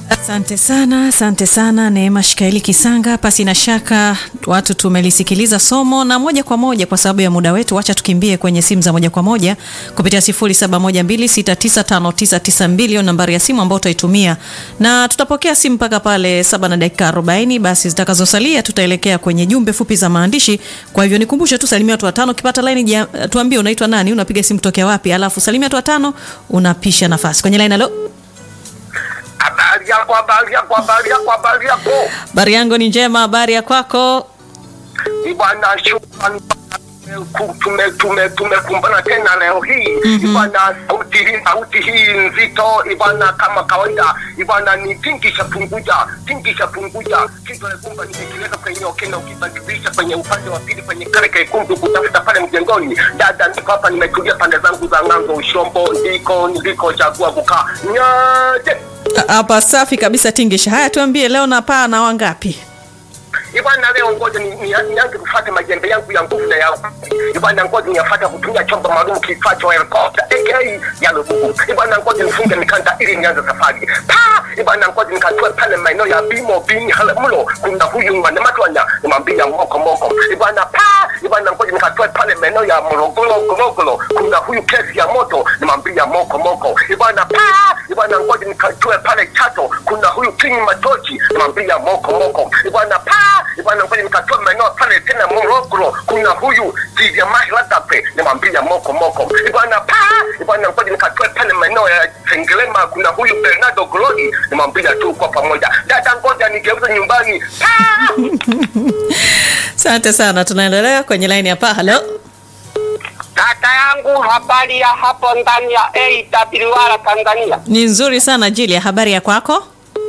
Asante sana, asante sana Neema Shikaeli Kisanga. Pasi na shaka watu tumelisikiliza somo na moja kwa moja, kwa sababu ya muda wetu, wacha tukimbie kwenye simu za moja kwa moja kupitia 0712695992 nambari ya simu ambayo utaitumia, na tutapokea simu mpaka pale saba na dakika 40. Basi zitakazosalia tutaelekea kwenye jumbe fupi za maandishi. Kwa hivyo nikumbushe tu, salimia watu watano, ukipata line tuambie unaitwa nani, unapiga simu tokea wapi, alafu salimia watu watano, unapisha nafasi kwenye line. Halo. Habari yako, habari yako, habari yako, habari yako. Habari yangu ni njema, habari ya kwako? Bwana, shukrani Ku- tume tume tumekumbana tena leo hii ibana, sauti hii sauti hii nzito ibana, kama kawaida ibana, ni tingisha punguja tingisha punguja kitu kumba nimekiweka kwenye okena, ukibadilisha kwenye upande wa pili kwenye kale kekundu kutafuta pale mjengoni. Dada, niko hapa nimetulia pande zangu za ng'anzo Ushombo, ndiko ndiko chagua kukaa nyaje Hapa safi kabisa Tingisha. Haya, tuambie leo napaa na wangapi? Ibana leo ngoja ni- ni- nianze kufuata majembe yangu ya nguvu na ya Ibana ngoja niyafuata kutumia chombo maalum kiitwacho helikopta aka ya lububu. Ibana ngoja nifunge mikanda ili nianze safari. Pa! Ibana ngoja nikatoe pale maeneo ya Bimo Bini Halamulo. Kuna huyu mwana matwanya nimwambia moko moko. Ibana pa! Ibana ngoja nikatoe pale maeneo ya Morogoro Gorogoro. Kuna huyu kesi ya moto nimwambia moko moko. Ibana pa! Ibana ngoja nikatoe pale Chato. Kuna huyu King Matochi nimwambia moko moko. Ibana pa! Ibana ngoja nikatoe maeneo pale tena Morogoro. Kuna huyu Tizia Mahiladape nimwambia moko moko. Ibana pa! Ibana ngoja nikatoe pale maeneo ya Sengerema. Kuna huyu Bernardo Glodi nimwambia tu kwa pamoja. Dada ngoja nigeuze nyumbani. Pa! Asante sana, tunaendelea kwenye line hapa. Halo, Kaka yangu, habari ya hapo ndani ya AWR Tanzania? ni nzuri sana Julia, habari ya kwako?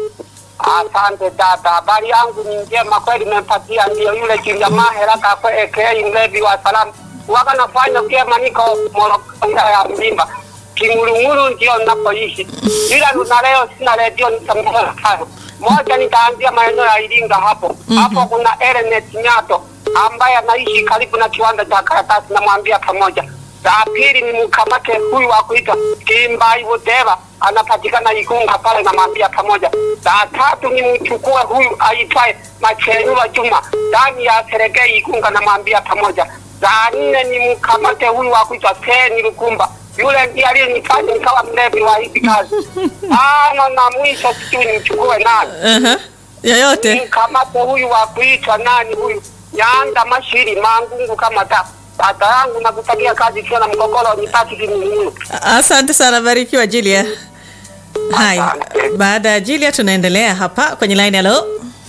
Asante dada, habari yangu ni njema kweli, nimepatia ndio yule Julia Mahera kakwe aka mlevi wa salamu waga nafanya vyema, niko Morogoro ya Mlimba Kingurunguru ndio ninapoishi, ila na leo sina redio, nitamwona tano moja. Nitaanzia maeneo ya Iringa hapo hapo, kuna Ernest Nyato ambaye anaishi karibu na kiwanda cha karatasi, namwambia pamoja. La pili ni mkamate huyu wa kuitwa Kimbai Budeva anapatikana Igunga pale, namwambia pamoja. La tatu ni mchukue huyu aitwaye Machenura Juma ndani ya Serengei Igunga, namwambia pamoja. La nne ni mkamate huyu wa kuitwa Seni Lukumba yule ndiye aliyenifanya nikawa mlevi wa hizi kazi. Tano na mwisho sijui nimchukue nani, Aha. Yoyote. mkamate huyu wa kuitwa nani huyu Nyanda Mashiri Mangungu kama ta dada yangu, nakutakia kazi ikiwa na mgogoro nipati kimununu. Asante sana, barikiwa Julia. Haya, Asante. baada ya Julia tunaendelea hapa kwenye line. Halo,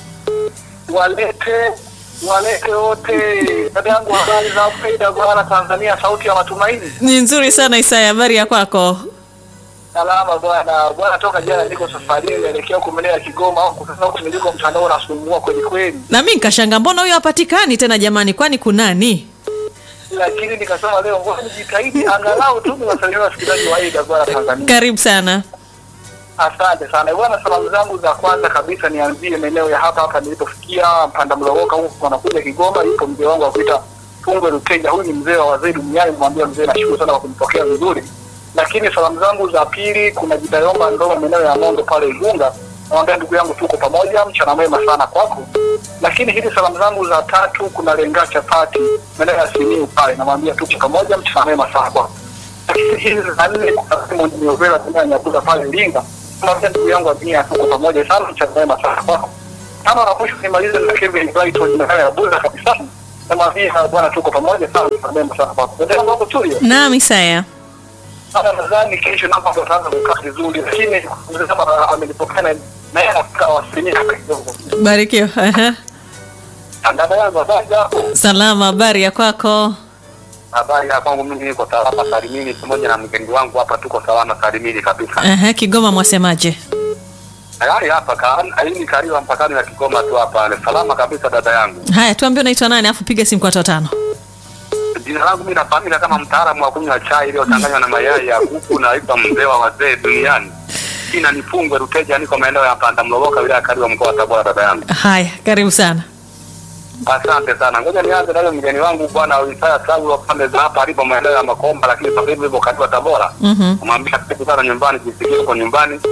walete walete wote dada yangu habari za faida bwana Tanzania sauti ya matumaini ni nzuri sana Isaya, habari ya kwako? salama bwana bwana toka jana niko safarini naelekea huko maeneo ya Kigoma au sasa huko niliko mtandao unasumbua kweli kweli Na mimi nikashanga, mbona huyo hapatikani tena jamani, kwani kunani? lakini nikasema leo ngoja nijitahidi angalau tu niwasalimie wasikilizaji wa faida bwana Tanzania Karibu sana. asante sana bwana salamu zangu za kwanza kabisa nianzie maeneo ya hapa hapa nilipofikia Mpanda Mloloka huko wanakuja Kigoma yupo mzee wangu wa kuita Fungwe Luteja huyu ni mzee wa wazee duniani mwambia mzee nashukuru sana kwa kunipokea vizuri lakini salamu zangu za pili kuna Jidayomba Ndoma maeneo ya Mondo pale Igunga namwambia ndugu yangu tuko pamoja mchana mwema sana kwako lakini hizi salamu zangu za tatu kuna Lenga Chapati maeneo ya Simiu pale namwambia tuko pamoja mchana mwema sana kwako lakini hizi za nne kuna Simon Nyovela tena Nyakuda pale Iringa namwambia ndugu yangu Abinia tuko pamoja sana mchana mwema sana kwako tano na mwisho nimalize na Kevin Brighton maeneo ya Buza kabisa namwambia bwana tuko pamoja sana mchana mwema sana kwako ndio mambo tulio Naam Isaya. sana nadhani kesho napo tutaanza kukaa vizuri, lakini mzee kama amenipokea na na yeye anakaa asilimia hapa kidogo. Barikiwa. Aha. Dada yangu habari yako? Salama, habari ya kwako? Habari ya kwangu mimi niko salama salimini, pamoja na mgeni wangu hapa, tuko salama salimini kabisa. Aha, Kigoma mwasemaje? Tayari hapa ka aini kariwa mpakani na Kigoma tu hapa, ni salama kabisa dada yangu. Haya, tuambie unaitwa nani, afu piga simu kwa watu watano. Jina langu mimi nafahamika kama mtaalamu wa kunywa chai iliyochanganywa na mayai ya kuku, naitwa mzee wa wazee duniani. Jina ni Fungwe Ruteja, niko maeneo ya Mpanda Mloloka, wilaya ya Kariwa, mkoa wa Tabora. Dada yangu, Haya, karibu sana. asante sana. Ngoja nianze na yule mgeni wangu bwana Isaya Saulo pande za hapa alipo maeneo ya Makomba, lakini sasa hivi yupo Kariwa Tabora. Mhm. Kumwambia karibu sana nyumbani, jisikie huko nyumbani.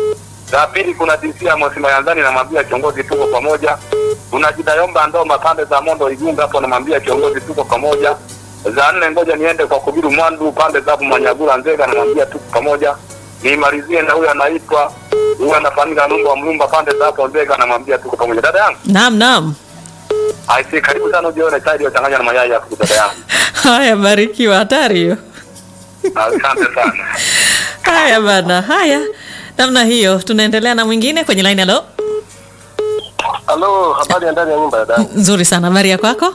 Za pili kuna DC Amos Mayanzani namwambia kiongozi tuko pamoja. Kuna Jidayomba Ndoma pande za Mondo Igunga hapo namwambia kiongozi tuko pamoja. Za nne ngoja niende kwa Kubiru Mwandu pande za hapo Manyagula Nzega namwambia tuko pamoja. Nimalizie na huyu anaitwa huyu anafahamika Numba wa Mlumba pande za hapo Nzega namwambia tuko pamoja. Dada yangu, Naam, naam. aisi karibu sana ujione chai iliyochanganywa na mayai hapo dada yangu. Haya, barikiwa. Hatari hiyo. Asante sana. Haya bana, haya namna hiyo. Tunaendelea na mwingine kwenye line. Halo, Halo, habari ya ndani ya nyumba ya dada. nzuri sana. Habari ya kwako?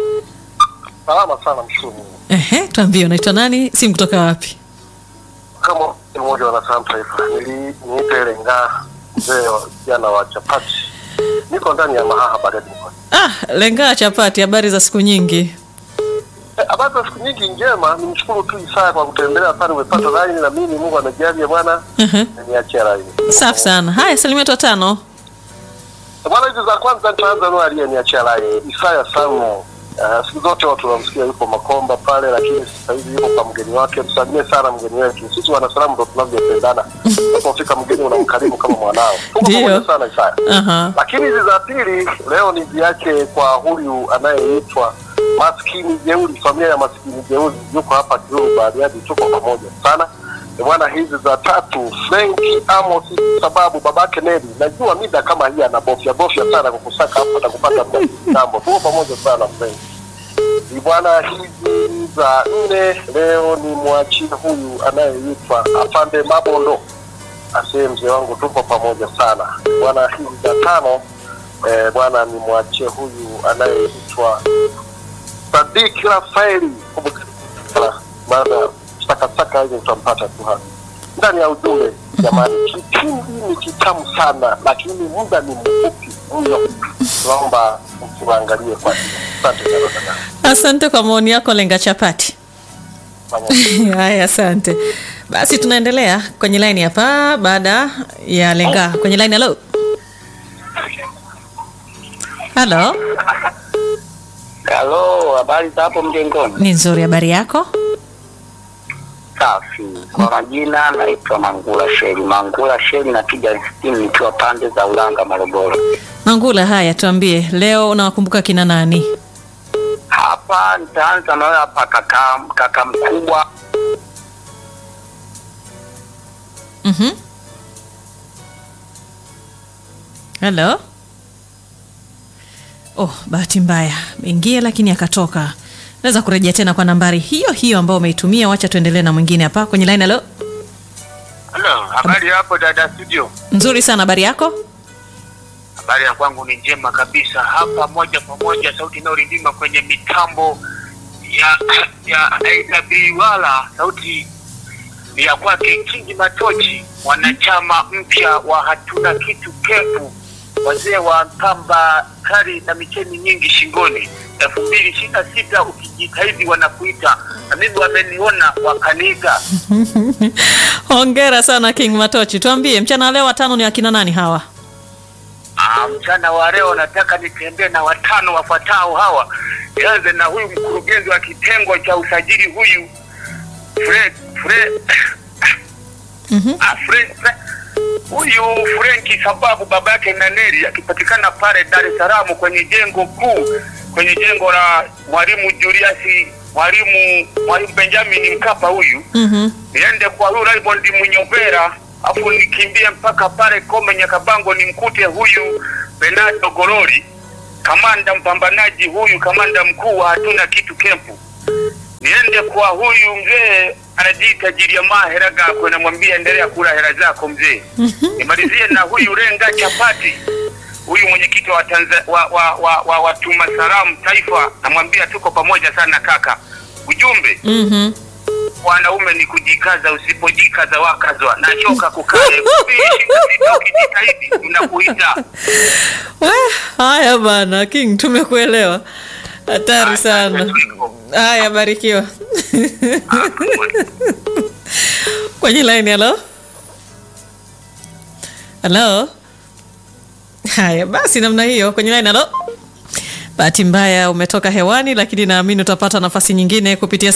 Salama sana mshukuru. Ehe, tuambie unaitwa nani, simu kutoka wapi? Kama mmoja wa Nasamu Taifa, nili niite Lenga mzee wa vijana wa chapati. Niko ndani ya Mahaha Bariadi mkoani. Ah, lengaa chapati. Habari za siku nyingi? Eh, Habari za siku nyingi njema, nimshukuru tu Isaya kwa kutembelea pale, umepata laini na mimi, Mungu amejalia bwana, Ehe, niachia laini. safi sana. Haya, salimia watu watano. Bwana, hizi za kwanza nitaanza na aliyeniachia laini Isaya Samu. Uh, siku zote watu wanamsikia yuko Makomba pale, lakini sasa hivi yuko kwa mgeni wake. Msalimie sana mgeni wetu. Sisi wanasalamu ndo tunavyopendana. Unapofika mgeni unamkarimu kama mwanao. Tuko Ndio. pamoja sana Isaya. Aha. Lakini hizi za pili leo ni ziache kwa huyu anayeitwa maskini jeuri, familia ya maskini jeuri, yuko hapa Kiruru Bariadi, tuko pamoja sana Eh, bwana. Hizi za tatu Frenki Amos, sababu babake Neli, najua mida kama hii anabofya bofya sana kukusaka hapa na kupata mtambo. Tuko pamoja sana Frenki Ni bwana. Hizi za nne leo ni mwachie huyu anayeitwa Afande Mabondo asee mzee wangu tuko pamoja sana bwana. Hizi za tano eh, bwana ni mwachie huyu anayeitwa Sadik Rafaeli baada ya sakasaka hizo utampata tu hapa ndani ya ujumbe. Jamani, kipindi ni kitamu sana, lakini muda ni mfupi mno. Tunaomba mtuangalie kwa hiyo. Asante sana dada. Asante kwa maoni yako, lenga chapati. Pamoja. Haya, asante. Basi tunaendelea kwenye line hapa baada ya lenga kwenye line. Halo, halo, Halo, habari za hapo mjengoni? ni nzuri. Habari yako? Safi. Kwa majina naitwa Mangula Sheri. Mangula Sheri na kija sitini nikiwa pande za Ulanga, Morogoro. Mangula, haya tuambie, leo unawakumbuka kina nani? Hapa nitaanza na wewe hapa kaka, kaka mkubwa Mhm. Halo. Oh, bahati mbaya ingia, lakini akatoka. Naweza kurejea tena kwa nambari hiyo hiyo ambayo umeitumia. Wacha tuendelee na mwingine hapa kwenye line. Halo, Halo, habari hapo dada studio. nzuri sana. Habari yako? Habari ya kwangu ni njema kabisa. Hapa moja kwa moja sauti inayorindima kwenye mitambo ya ya AW wala sauti ni ya kwake Kingi Matochi, mwanachama mpya wa hatuna kitu kepu, wazee wa pamba kari na micheni nyingi shingoni. elfu mbili ishirini na sita ukijitahidi wanakuita, na mimi wameniona wakaniiga. Hongera sana King Matochi. Tuambie mchana wa leo watano ni akina nani hawa? Ah, mchana wa leo nataka nitembee na watano wafuatao hawa. Nianze na huyu mkurugenzi wa kitengo cha usajili huyu Fred Fred Mhm. ah, Fred, Fred. Huyu Frenki sababu baba yake Naneri akipatikana pale Dar es Salaam kwenye jengo kuu kwenye jengo la Mwalimu Julius Mwalimu Mwalimu Benjamin Mkapa huyu Mhm. niende kwa huyu Raymond Munyobera afu nikimbie mpaka pale Kome Nyakabango nimkute huyu Bernardo Gololi, kamanda mpambanaji huyu, kamanda mkuu wa hatuna kitu kempu. Niende kwa huyu mzee anajiita Jiliamaa hela gakwe, namwambia endelea kula hela zako mzee. Nimalizie na huyu Renga Chapati, huyu mwenyekiti wa, Tanza, wa, wa, wa, wa watuma salamu taifa, namwambia tuko pamoja sana kaka. Ujumbe Mhm. wanaume ni kujikaza, usipojikaza wakazwa. Nachoka kukaa elfu mbili ishirini na sita ukijitahidi tunakuita. We, haya bana King, tumekuelewa. Hatari sana. Haya, barikiwa. Kwenye line, halo halo. Haya basi, namna hiyo kwenye line, halo. Bahati mbaya umetoka hewani, lakini naamini utapata nafasi nyingine kupitia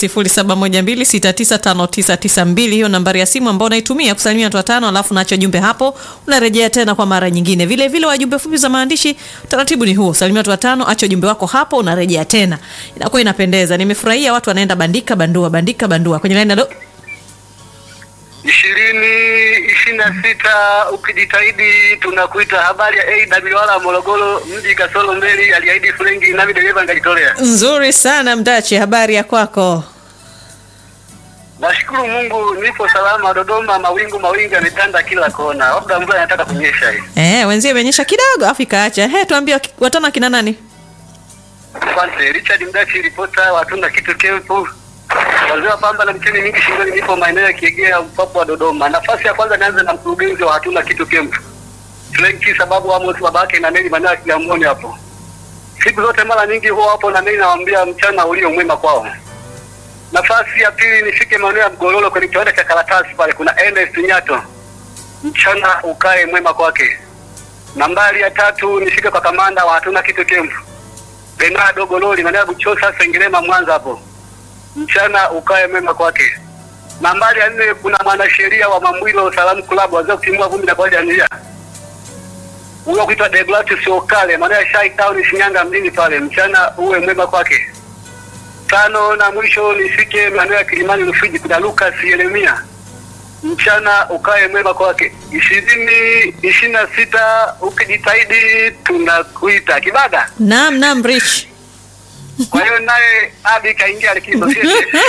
0712695992. Hiyo nambari ya simu ambayo unaitumia kusalimia watu watano, alafu naacha jumbe hapo, unarejea tena kwa mara nyingine. Vile vile wajumbe fupi za maandishi, utaratibu ni huo, salimia watu watano, acha ujumbe wako hapo, unarejea tena, inakuwa inapendeza. Nimefurahia watu wanaenda bandika bandua, bandika bandua kwenye line. Halo, ishirini ishirini na sita ukijitahidi tunakuita. Habari ya AWR Morogoro mji kasoro mbeli, aliahidi Frenki nami dereva nikajitolea. nzuri sana Mdachi, habari ya kwako? Nashukuru Mungu nipo salama. Dodoma mawingu mawingu yametanda kila kona, labda mvua inataka kunyesha hii. Eh, wenzie imenyesha kidogo afu ikaacha. He, tuambie waki- watano kina nani? Asante Richard Mdachi, ripota watunda kitu kempu wazee wa pamba na mcheni mingi shingoni. Nipo maeneo ya Kiegea mpapo wa Dodoma. Nafasi ya kwanza nianze na mkurugenzi wa hatuna kitu kempu Frenki, sababu Amos babake na Neli maeneo ya Kigamboni hapo. Siku zote mara nyingi huwa hapo na Neli nawaambia mchana ulio mwema kwao. Nafasi ya pili nifike maeneo ya Mgololo kwenye kiwanda cha karatasi pale, kuna Ernest Nyato, mchana ukae mwema kwake. Nambari ya tatu nifike kwa kamanda wa hatuna kitu kempu Bernardo Gololi maeneo ya Buchosa Sengerema Mwanza hapo, mchana ukae mwema kwake. Nambari ya nne kuna mwanasheria wa Mamwilo Salamu Club wazee kutimua vumbi na kwaja njia huyo kuitwa Deogratius Okale maeneo ya Shai Town Shinyanga mjini pale, mchana uwe mwema kwake. Tano na mwisho nifike maeneo ya Kilimani Rufiji kuna Lucas Yeremia, mchana ukae mwema kwake. ishirini ishirini na sita ukijitahidi tunakuita Kibada. Naam, naam Rich. Kwa hiyo naye Abi kaingia likizo sio?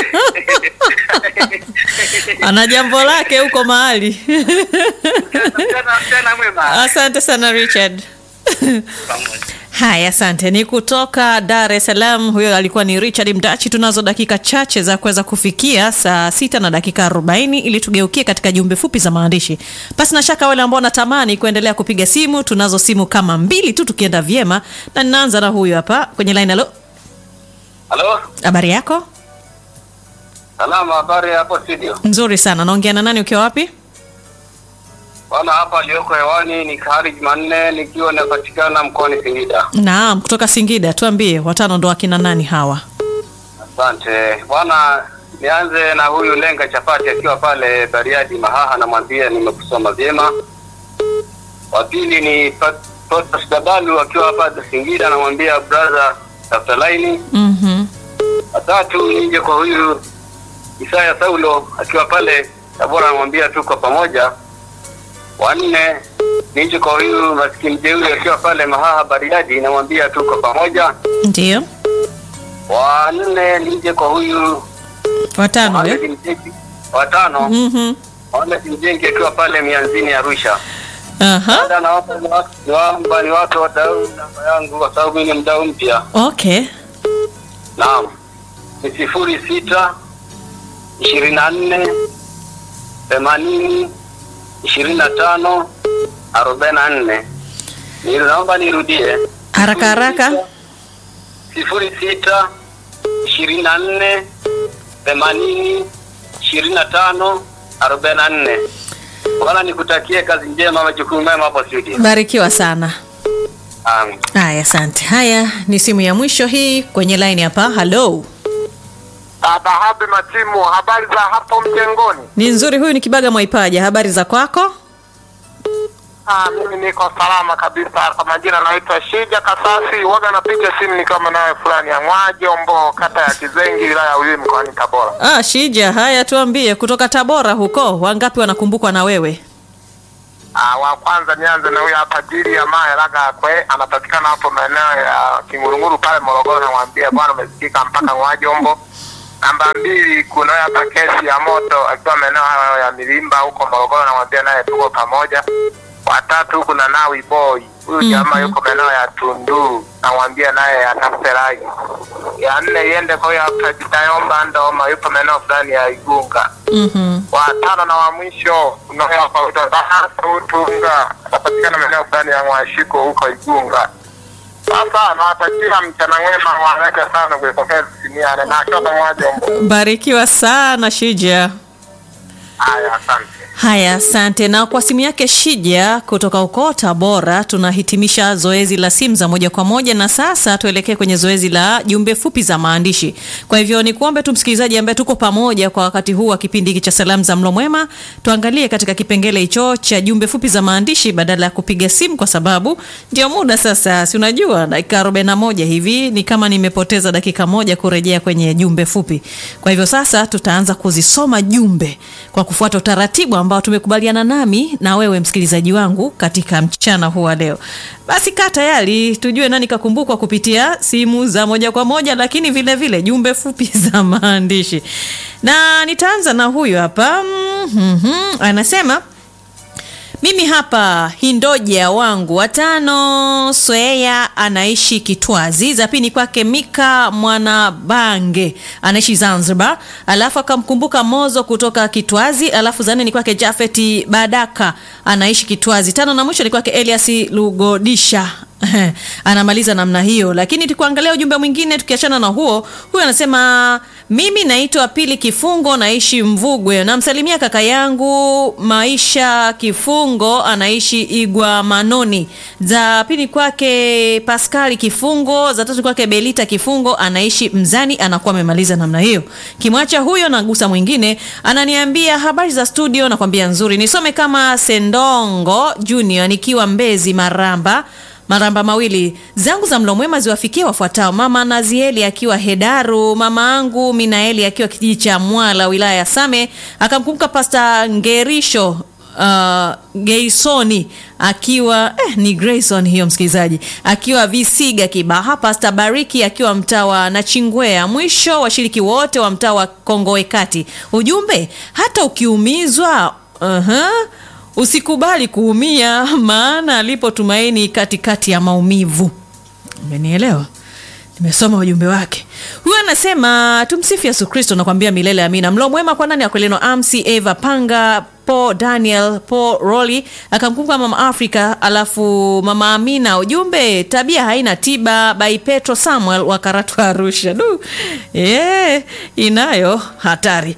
Ana jambo lake huko mahali. Mchana mchana mwema. Asante sana Richard. Haya, asante. Ni kutoka Dar es Salaam. Huyo alikuwa ni Richard Mdachi. Tunazo dakika chache za kuweza kufikia saa sita na dakika arobaini ili tugeukie katika jumbe fupi za maandishi. Basi na shaka wale ambao wanatamani kuendelea kupiga simu, tunazo simu kama mbili tu tukienda vyema, na ninaanza na huyu hapa kwenye line. Halo, Halo, habari yako? salama. Habari hapo studio? Nzuri sana. Naongea na nani ukiwa wapi? Bwana, hapa aliyoko hewani ni Kahari Jumanne nikiwa napatikana mkoani Singida. Naam, kutoka Singida. Tuambie watano ndo akina nani hawa? Asante bwana, nianze na huyu Lenga Chapati akiwa pale Bariadi Mahaha, namwambia nimekusoma vyema. Wa pili ni Protas Dabalu akiwa hapa Singida, namwambia brother, tafuta laini. Mhm. Watatu nije kwa huyu Isaya Saulo akiwa pale Tabora, namwambia tuko pamoja. Wanne nije kwa huyu maskini jeuri akiwa pale Mahaha Bariadi, namwambia tuko pamoja. Ndio. Wanne nije kwa huyu Watano Mohamed eh? Mjengi. Watano Mhm. Mohamed Mjengi akiwa pale Mianzini Arusha. Aha. Dada, naomba niwa- niwaomba niwape wadau namba yangu kwa sababu mimi ni mdau mpya. Okay. Naam, ni sifuri sita ishirini na nne themanini ishirini na tano arobaini na nne. Ni- Naomba nirudie Haraka haraka. sifuri sita ishirini na nne themanini ishirini na tano arobaini na nne. Bwana, nikutakie kazi njema, majukumu mema hapo studio. Barikiwa sana. Amen. Haya, asante. Haya ni simu ya mwisho hii kwenye line hapa. Hello. Dhahabu Matimu, habari za hapo mjengoni? Ni nzuri huyu ni Kibaga Mwaipaja. Habari za kwako? Ah, mimi niko salama kabisa. Kwa majina naitwa Shija Kasasi, waga napiga simu nikiwa nawe fulani ya Mwajombo, kata ya Kizengi, wilaya ya Uyui, mkoani Tabora. Ah, Shija, haya tuambie kutoka Tabora huko wangapi wanakumbukwa na wewe? Ah, wa kwanza nianze na huyo hapa Jili ya Mae Laga kwe anapatikana hapo maeneo ya Kingurunguru pale Morogoro, namwambia bwana umesikika mpaka Mwajombo. Namba mbili kuna huyo hapa kesi ya moto akiwa maeneo hayo ya Milimba huko Morogoro, namwambia naye tuko pamoja. Watatu kuna Nawi Boy, huyu jamaa yuko maeneo ya Tunduru, namwambia naye atafute rai. Ya nne iende kwa huyo hapa Jitayomba Ndoma, yupo maeneo fulani ya Igunga Mhm. wa tano na wa mwisho unaoautunga anapatikana maeneo fulani ya Mwashiko huko Igunga. Sasa nawatakia mchana mwema, wareke sana kuipokea simiane na akiwa pamoja. Barikiwa sana Shija. Haya, asante. Haya, asante. Na kwa simu yake Shija kutoka huko Tabora, tunahitimisha zoezi la simu za moja kwa moja, na sasa tuelekee kwenye zoezi la jumbe fupi za maandishi. Kwa hivyo ni kuombe tu msikilizaji ambaye tuko pamoja kwa wakati huu wa kipindi hiki cha salamu za mlo mwema, tuangalie katika kipengele hicho cha jumbe fupi za maandishi badala ya kupiga simu, kwa sababu ndio muda sasa, si unajua dakika 41 hivi ni kama nimepoteza dakika moja kurejea kwenye jumbe fupi. Kwa hivyo sasa tutaanza kuzisoma jumbe kwa kufuata utaratibu ambao tumekubaliana nami na wewe msikilizaji wangu katika mchana huu wa leo. Basi kaa tayari tujue nani kakumbukwa kupitia simu za moja kwa moja, lakini vile vile jumbe fupi za maandishi, na nitaanza na huyu hapa mm-hmm. Anasema mimi hapa hindoja wangu watano Swea anaishi Kitwazi. Za pili kwake Mika Mwanabange anaishi Zanzibar, alafu akamkumbuka Mozo kutoka Kitwazi, alafu za nne ni kwake Jafeti Badaka anaishi Kitwazi. Tano na mwisho ni kwake Elias Lugodisha anamaliza namna hiyo, lakini tukuangalia ujumbe mwingine tukiachana na huo. Huyu anasema mimi naitwa Pili Kifungo, naishi Mvugwe. Namsalimia kaka yangu Maisha Kifungo, anaishi Igwa Manoni. Za pili kwake Paskali Kifungo, za tatu kwake Belita Kifungo, anaishi Mzani. Anakuwa amemaliza namna hiyo. Kimwacha huyo, nagusa mwingine, ananiambia habari za studio, nakwambia nzuri. Nisome kama Sendongo Junior nikiwa Mbezi Maramba maramba mawili zangu za mlo mwema ziwafikie wafuatao: mama Nazieli akiwa Hedaru, mama angu Minaeli akiwa kijiji cha Mwala wilaya ya Same, akamkumbuka Pasta Ngerisho uh, Geisoni akiwa eh, ni Grayson hiyo msikilizaji, akiwa Visiga Kibaha, Pasta Bariki akiwa mtaa wa Nachingwea. Mwisho washiriki wote wa mtaa wa Kongowe Kati. Ujumbe, hata ukiumizwa uh-huh, usikubali kuumia, maana alipo tumaini katikati ya maumivu. Umenielewa? Nimesoma ujumbe wake. Huyu anasema tumsifu Yesu Kristo, nakwambia milele amina. Mlo mwema kwa nani akweleno Amsi Eva Panga Po Daniel Po Roli akamkumbuka mama Afrika, alafu mama Amina. Ujumbe tabia haina tiba, by Petro Samuel wa Karatu Arusha. Du, yeah, inayo hatari.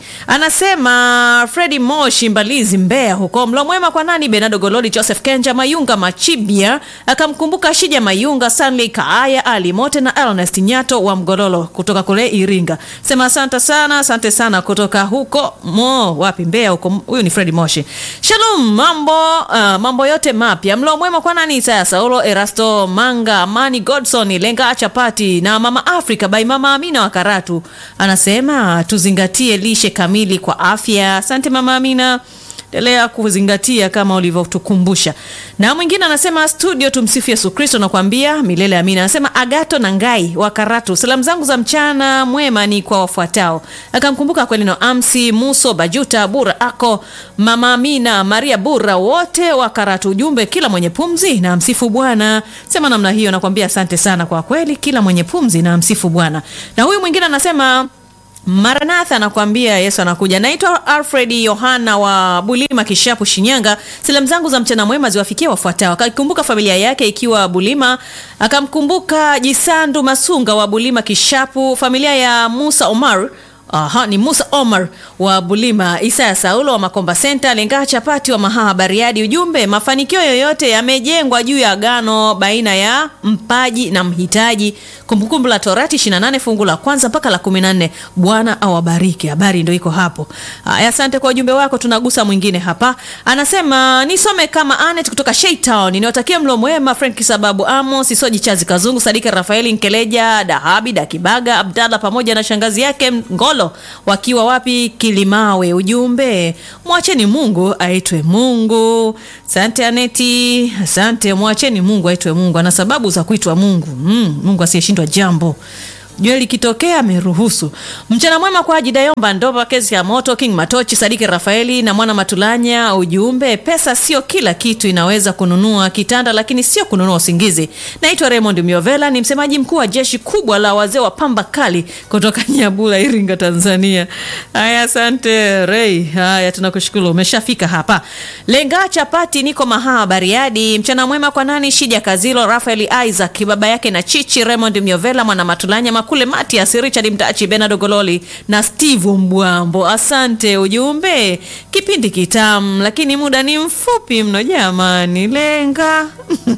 Anasema Fredi Moshi Mbalizi Mbeya huko. Mlo mwema kwa nani? Benado Gololi Joseph Kenja Mayunga Machibia akamkumbuka Shija Mayunga Stanley Kaaya Ali Mote na Ernest Nyato wa Mgololo kutoka kule Iringa. Sema asante sana, asante sana kutoka huko mo wapi Mbeya huko. Huyu ni Fredi Moshi. Shalom, mambo uh, mambo yote mapya. Mlo mwema kwa nani? Isaya Saulo, Erasto Manga, Amani Godson, Lenga Chapati na Mama Africa by Mama Amina wa Karatu. Anasema tuzingatie lishe kamili kwa afya. Asante Mama Amina. Endelea kuzingatia kama ulivyotukumbusha. Na mwingine anasema studio, tumsifu Yesu Kristo, nakwambia milele amina. Anasema Agato na Ngai wa Karatu, salamu zangu za mchana mwema ni kwa wafuatao. Akamkumbuka kweli no Amsi Muso Bajuta Bura ako Mama Amina Maria Bura, wote wa Karatu. Ujumbe, kila mwenye pumzi na msifu Bwana. Sema namna hiyo, nakwambia asante sana kwa kweli, kila mwenye pumzi na msifu Bwana. Na huyu mwingine anasema Maranatha anakuambia Yesu anakuja. Naitwa Alfred Yohana wa Bulima Kishapu, Shinyanga. Salamu zangu za mchana mwema ziwafikie wafuatao. Akakumbuka familia yake ikiwa Bulima, akamkumbuka Jisandu Masunga wa Bulima Kishapu, familia ya Musa Omar Aha, ni Musa Omar wa Bulima, Isaya Saulo wa Makomba Center, Lenga Chapati wa Mahaha Bariadi. Ujumbe, mafanikio yoyote yamejengwa juu ya agano baina ya mpaji na mhitaji. Kumbukumbu la Torati 28 fungu la kwanza mpaka la 14. Bwana awabariki. Habari ndio iko hapo. Aya, asante kwa ujumbe wako. Tunagusa mwingine hapa, anasema nisome kama Anet kutoka Shaytown. Niwatakie mlo mwema Frank Sababu Amos Isoji Chazi Kazungu Sadika Rafaeli Nkeleja Dahabi Dakibaga Abdalla pamoja na shangazi yake Ngolo wakiwa wapi? Kilimawe. Ujumbe, mwacheni Mungu aitwe Mungu. Asante Aneti, asante. Mwacheni Mungu aitwe Mungu, ana sababu za kuitwa Mungu. Mm, Mungu asiyeshindwa jambo jua likitokea ameruhusu. Mchana mwema kwa Ajida Yomba Ndoba, kesi ya moto, King Matochi, Sadiki Rafaeli na Mwana Matulanya. Ujumbe, pesa sio kila kitu, inaweza kununua kitanda lakini sio kununua usingizi. Naitwa Raymond Miovela, ni msemaji mkuu wa jeshi kubwa la wazee wa pamba kali kutoka Nyabula, Iringa, Tanzania. Haya, asante Ray. Haya, tunakushukuru umeshafika hapa. Lenga chapati, niko Mahaa Bariadi. Mchana mwema kwa nani? Shija Kazilo, Rafael Isaac, baba yake na Chichi, Raymond Miovela, Mwana Matulanya Makule Matias, Richard Mtachi, Bernardo Gololi na Steve Mbwambo. Asante ujumbe, kipindi kitamu lakini muda ni mfupi mno jamani, lenga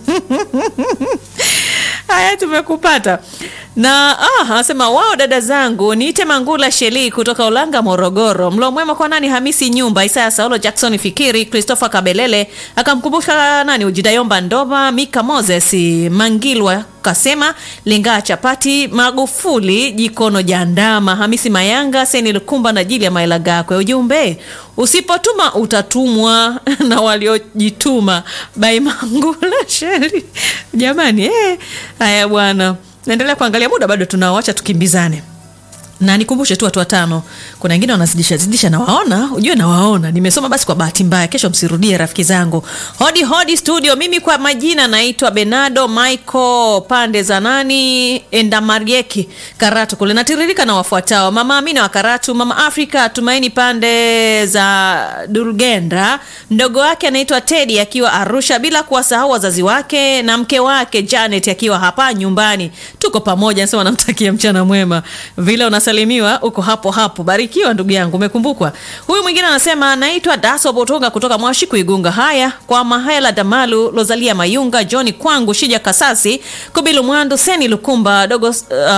Haya, tumekupata na ah, anasema wao, dada zangu, niite Mangula Sheli kutoka Ulanga, Morogoro. Mlo mwema kwa nani? Hamisi Nyumba, Isaya Saulo, Jackson Fikiri, Christopher Kabelele, akamkumbuka nani, Ujidayomba Ndoma, Mika Moses, Mangilwa kasema Lengaa Chapati, Magufuli Jikono Jandama, Hamisi Mayanga, Seni Lukumba na Jili ya Maela Gakwe. Ujumbe, usipotuma utatumwa na waliojituma. Bai Mangula Sheli, jamani eh. Haya bwana, naendelea kuangalia muda, bado tunawacha tukimbizane na nikumbushe tu watu watano, kuna wengine wanazidisha zidisha, nawaona ujue, nawaona nimesoma. Basi kwa bahati mbaya, kesho msirudie rafiki zangu. Hodi hodi studio, mimi kwa majina naitwa Benado Michael, pande za nani Endamarieki, Karatu kule. Natiririka na wafuatao: mama Amina wa Karatu, mama Afrika Tumaini pande za Dulgendra, mdogo wake anaitwa Teddy akiwa Arusha, bila kuwasahau wazazi wake na mke wake Janet akiwa hapa nyumbani. Tuko pamoja, nasema namtakia mchana mwema vile unasalimiwa uko hapo hapo. Barikiwa ndugu yangu, umekumbukwa. Huyu mwingine anasema naitwa Daso Botonga kutoka Mwashiku Igunga. Haya kwa Mahela Damalu, Lozalia Mayunga, Johni Kwangu, Shija Kasasi, Kubilu Mwandu, Seni Lukumba, Dogo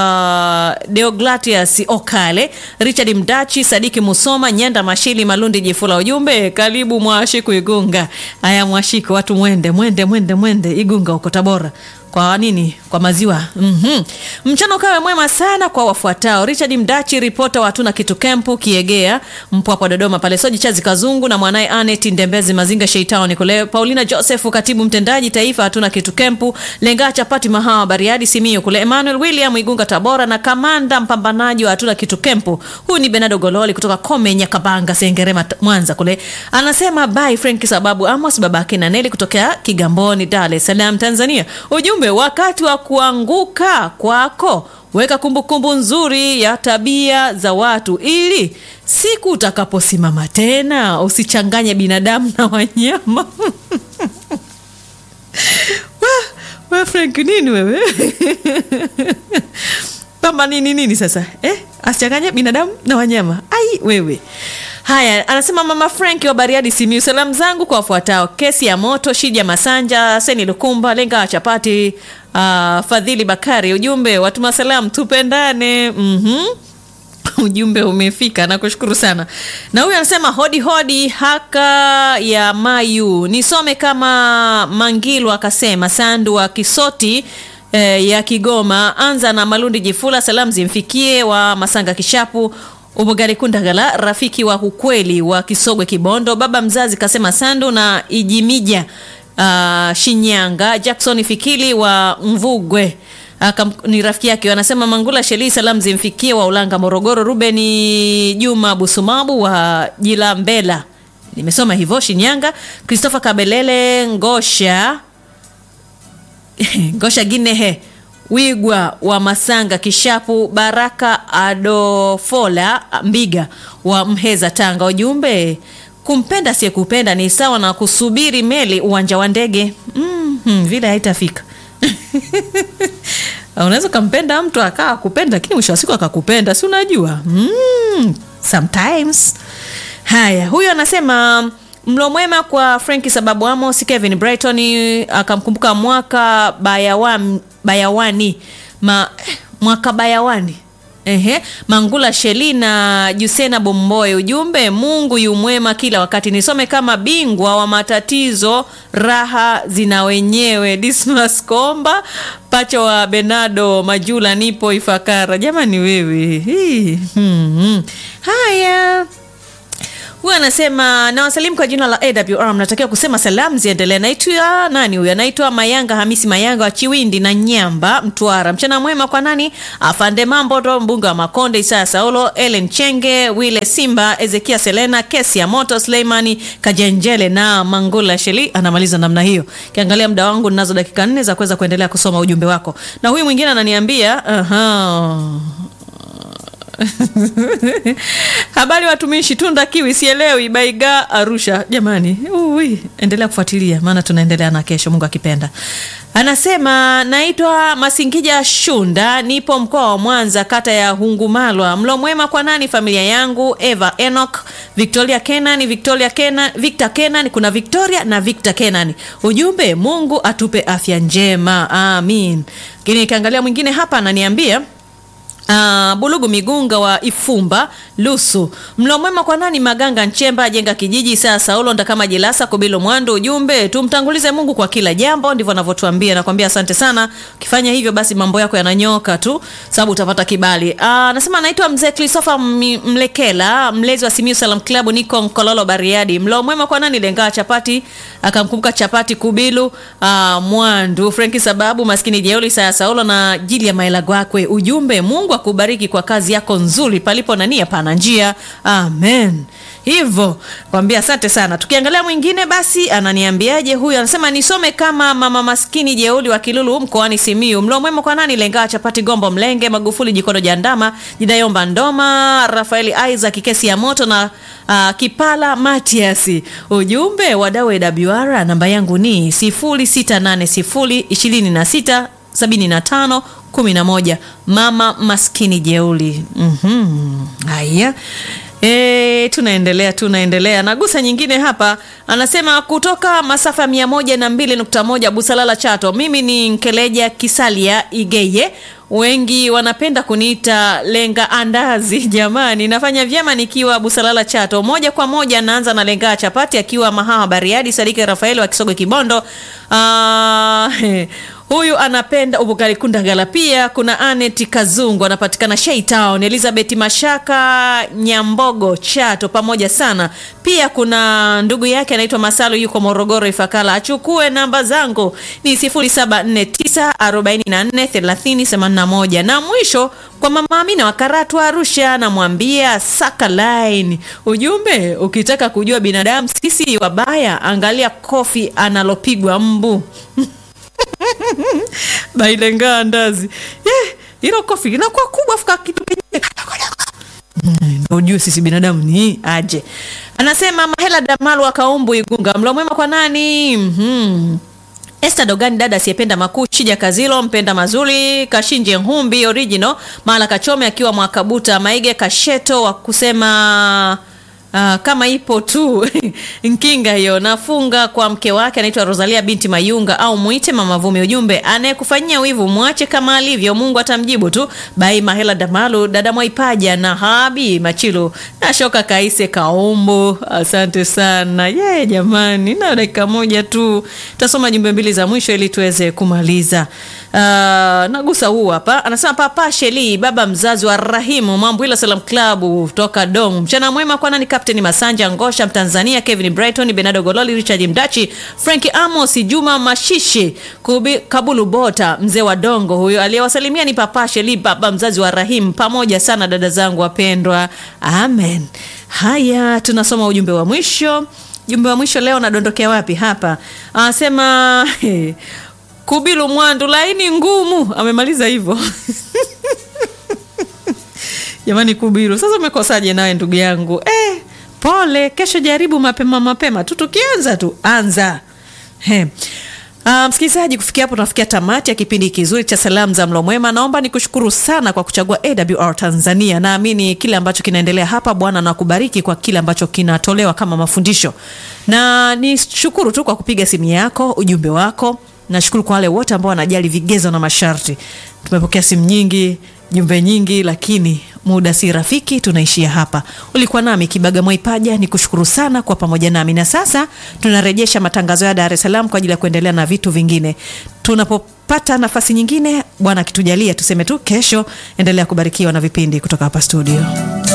uh, Deogratias Okale, Richard Mdachi, Sadiki Musoma, Nyenda Mashili, Malundi Jifula. Ujumbe karibu Mwashiku Igunga. Haya Mwashiku, watu mwende mwende mwende mwende Igunga huko Tabora kwa nini? Kwa maziwa. mm-hmm. Mchana ukawe mwema sana kwa wafuatao: Richard Mdachi, ripota wa hatuna kitu kempu Kiegea, Mpwapwa Dodoma pale, Soji Chazi Kazungu na mwanaye Anet Ndembezi Mazinga Sheitown kule, Paulina Joseph, katibu mtendaji taifa hatuna kitu kempu, Lenga Chapati Mahawa Bariadi Simio kule, Emmanuel William Igunga Tabora na kamanda mpambanaji wa hatuna kitu kempu. Huyu ni Benado Gololi kutoka Kome Nyakabanga Sengerema Mwanza kule, anasema bye Frank sababu Amos babake na Neli kutokea Kigamboni Dar es Salaam Tanzania. Ujumbe wakati wa kuanguka kwako weka kumbukumbu kumbu nzuri ya tabia za watu ili siku utakaposimama tena usichanganye binadamu na wanyama. we, we Frank nini wewe? Pamba nini nini sasa eh? Asichanganye binadamu na wanyama. Ai wewe. Haya, anasema mama Frank wa Bariadi Simiu, salamu zangu kwa wafuatao: kesi ya moto, Shija Masanja, Seni Lukumba, Lenga wa Chapati, uh, Fadhili Bakari. Ujumbe watuma salamu, tupendane. mm-hmm. Ujumbe umefika, nakushukuru sana. Na huyu anasema hodi hodi, haka ya Mayu, nisome kama Mangilu akasema Sandu wa Kisoti eh, ya Kigoma. Anza na Malundi Jifula, salamu zimfikie wa Masanga Kishapu Ubugari Kundagala, rafiki wa ukweli wa Kisogwe Kibondo, baba mzazi kasema Sandu na Ijimija uh, Shinyanga, Jackson Fikili wa Mvugwe Akam, ni rafiki yake anasema Mangula Sheli, salamu zimfikie wa Ulanga Morogoro, Rubeni Juma Busumabu wa Jilambela, nimesoma hivyo Shinyanga, Christopher Kabelele Ngosha Ngosha Ginehe Wigwa wa Masanga Kishapu, Baraka Adofola Mbiga wa Mheza Tanga. Ujumbe, kumpenda asiyekupenda ni sawa na kusubiri meli uwanja wa ndege. mm-hmm, vile haitafika unaweza ukampenda mtu akaa kupenda, lakini mwisho wa siku akakupenda, si unajua? mm, sometimes. Haya, huyu anasema mlo mwema kwa Franki sababu Amos Kevin Brighton akamkumbuka mwaka bayawani, bayawani ma, mwaka bayawani Ehe, Mangula Sheli na Jusena Bomboe. Ujumbe, Mungu yu mwema kila wakati. Nisome kama bingwa wa matatizo, raha zina wenyewe. Dismas Komba pacha wa Benado Majula, nipo Ifakara. Jamani wewe hii. Hmm. Haya huyu anasema nawasalimu kwa jina la AWR, mnatakiwa kusema salamu ziendelee. Naitwa nani huyu? Anaitwa Mayanga Hamisi Mayanga wa Chiwindi na Nyamba, Mtwara. Mchana mwema kwa nani? Afande Mambo ndo mbunge wa Makonde, Isaya Saulo, Ellen Chenge, Wile Simba, Ezekia Selena, kesi ya moto, Suleimani Kajenjele na Mangula Sheli. Anamaliza namna hiyo. Kiangalia muda wangu, ninazo dakika nne za kuweza kuendelea kusoma ujumbe wako, na huyu mwingine ananiambia aha habari watumishi tunda kiwi sielewi baiga arusha jamani ui endelea kufuatilia maana tunaendelea na kesho mungu akipenda anasema naitwa masingija shunda nipo mkoa wa mwanza kata ya hungumalwa mlo mwema kwa nani familia yangu eva enok victoria kenan victoria kenan victor kenan kuna victoria na victor kenan ujumbe mungu atupe afya njema amin lakini nikiangalia mwingine hapa ananiambia Uh, bulugu migunga wa ifumba lusu mlo mwema kwa nani maganga nchemba jenga kijiji saa saulo ndakama jilasa kubilo mwando ujumbe tumtangulize mungu kwa kila jambo ndivyo anavyotuambia nakwambia asante sana ukifanya hivyo basi mambo yako yananyoka tu sababu utapata kibali anasema uh, anaitwa mzee christopher M- mlekela mlezi wa simiu salam club niko mkololo bariadi mlo mwema kwa nani lengaa chapati akamkumbuka chapati kubilu uh, mwandu frenki sababu maskini jeuli saa saulo na jili ya maela gwakwe ujumbe mungu akubariki kwa kazi yako nzuri palipo na nia pana njia amen hivyo kwambia asante sana tukiangalia mwingine basi ananiambiaje huyu anasema nisome kama mama maskini jeuli wa kilulu mkoani simiu mlo mwema kwa nani lengaa chapati gombo mlenge magufuli jikono jandama jidayomba ndoma rafaeli isaac kesi ya moto na uh, kipala matiasi ujumbe wadau wr namba yangu ni 0680 26 75 mama maskini jeuli mm-hmm. haya E, tunaendelea tunaendelea nagusa nyingine hapa anasema kutoka masafa mia moja na mbili nukta moja busalala chato mimi ni nkeleja kisalia igeye wengi wanapenda kuniita lenga andazi jamani nafanya vyema nikiwa busalala chato moja kwa moja naanza na lenga chapati akiwa mahawa bariadi sadike rafaeli wa kisogo kibondo uh, huyu anapenda ubugalikundagala pia kuna anet kazungu anapatikana shaitown elizabeth mashaka nyambogo chato pamoja sana pia kuna ndugu yake anaitwa masalu yuko morogoro ifakala achukue namba zangu ni 749443081 na mwisho kwa mama amina wa karatu arusha namwambia saka line ujumbe ukitaka kujua binadamu sisi wabaya angalia kofi analopigwa mbu bailengaa ndazi Eh, hilo kofi linakuwa kubwa fuka kitu penyewe ndo ujue sisi binadamu ni aje anasema mahela damalu akaumbu igunga mlo mwema kwa nani mm-hmm. Esther Dogani dada asiyependa makuu Shija Kazilo mpenda mazuri Kashinje Humbi original Mala Kachome akiwa Mwakabuta Maige Kasheto wa kusema Uh, kama ipo tu nkinga hiyo nafunga kwa mke wake anaitwa rosalia binti mayunga au mwite mama vumi ujumbe anayekufanyia wivu mwache kama alivyo mungu atamjibu tu bai mahela damalu dada mwaipaja na habi machilu na shoka kaise kaombo asante sana ye yeah, jamani na dakika moja tu tasoma jumbe mbili za mwisho ili tuweze kumaliza uh, nagusa huu hapa anasema papa sheli baba mzazi wa rahimu mambo salam klabu toka dom mchana mwema kwa nani kapteni masanja ngosha mtanzania kevin brighton benado gololi richard mdachi franki amos juma mashishi Kubi, kabulu bota mzee wa dongo huyo aliyewasalimia ni papa sheli baba mzazi wa rahim pamoja sana dada zangu wapendwa amen haya tunasoma ujumbe wa mwisho jumbe wa mwisho leo nadondokea wapi hapa anasema kubilu mwandu laini ngumu amemaliza hivyo jamani kubiru sasa umekosaje nawe ndugu yangu eh, pole kesho jaribu mapema mapema tu tukianza tu anza He. Uh, msikilizaji kufikia hapo tunafikia tamati ya kipindi kizuri cha salamu za mlo mwema naomba nikushukuru sana kwa kuchagua awr tanzania naamini kile ambacho kinaendelea hapa bwana na kubariki kwa kile ambacho kinatolewa kama mafundisho na nishukuru tu kwa kupiga simu yako ujumbe wako nashukuru kwa wale wote ambao wanajali vigezo na masharti tumepokea simu nyingi jumbe nyingi lakini muda si rafiki tunaishia hapa ulikuwa nami kibaga mwaipaja ni kushukuru sana kwa pamoja nami na sasa tunarejesha matangazo ya dar es salaam kwa ajili ya kuendelea na vitu vingine tunapopata nafasi nyingine bwana akitujalia tuseme tu kesho endelea kubarikiwa na vipindi kutoka hapa studio